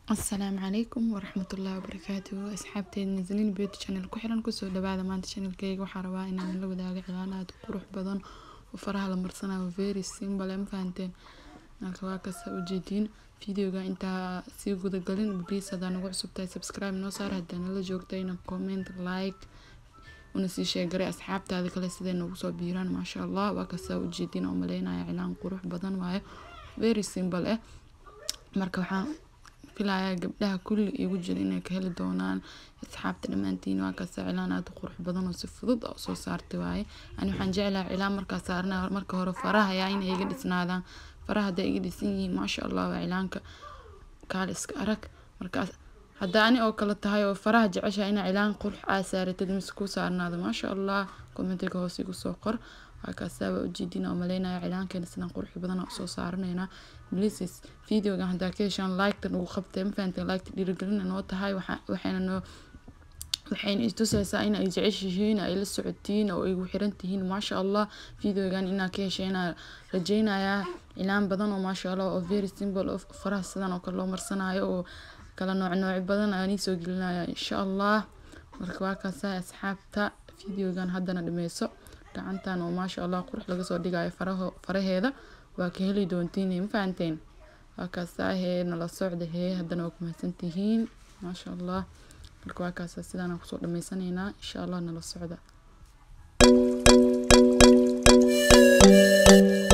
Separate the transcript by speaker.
Speaker 1: asalaamu calaykum waraxmatullaahi wabarakaatuhu asxaabteeda naslin beauty channel ku xiran kusoo dhawaada maanta channelkeyga waxaa rabaa inaan la wadaago cilaan aad u qurux badan oo faraha la marsanayo very simple ma fahanteen marka waa kasta ujeediin videoga intaa sii gudagalin please hadaa nagu cusub tahay subscribe noo saar hadaa nala joogtayna comment like una sii sheegaray asxaabtaada kale siday noogu soo biiraan maasha allah waa kasta ujeediin oo maleynaya cilaan qurux badan waayo very simple eh marka waxaan filayaa gabdhaha kulli igu jira inay ka heli doonaan asxaabta dhammaantiin waa kaasa cilaan aada u qurux badan oo si fudud oo soo saartay waaye ani waxaan jeclaha cilaan markaa saarna marka hore faraha ayaa inay iga dhisnaadaan faraha hadday iga dhisan yihiin maasha allah waa cilaanka kaal iska arag markaas hadda ani oo kale tahay oo faraha jeceshaha inaa cilaan qurux aa saaratid mise ku saarnaado maasha allah kommentiga hoos igu soo qor waakaasaaba ujeedin oo maleynaya cilaankeena sidaan qurux badan oo soo saaranaynaa blises videogan haddaa ka heshaan like-tan ugu qabtay ma fahanteen like-ta dhiirigelina noo tahay waxayna noo waxayna istusaysaa in ay jeceshihiin ay la socotiin oo igu xiran tihiin maasha allah videogan inaa ka heshayna rajeynayaa cilaan badan oo maasha allah oo very simple oo faraha sidan oo kale loo marsanayo oo kala nooc nooc badan aanii soo gelinaya insha allah marka waa kaasa asxaabta videogan haddana dhameyso gacantan oo maasha allah qurux laga soo dhigayo faraho faraheeda waa ka heli doontiin ma fahanteen waa kaasahee nala socda hee haddana waa ku mahadsantihiin maasha allah marka waa kaasa sidaana kusoo dhameysaneynaa insha allah nala socda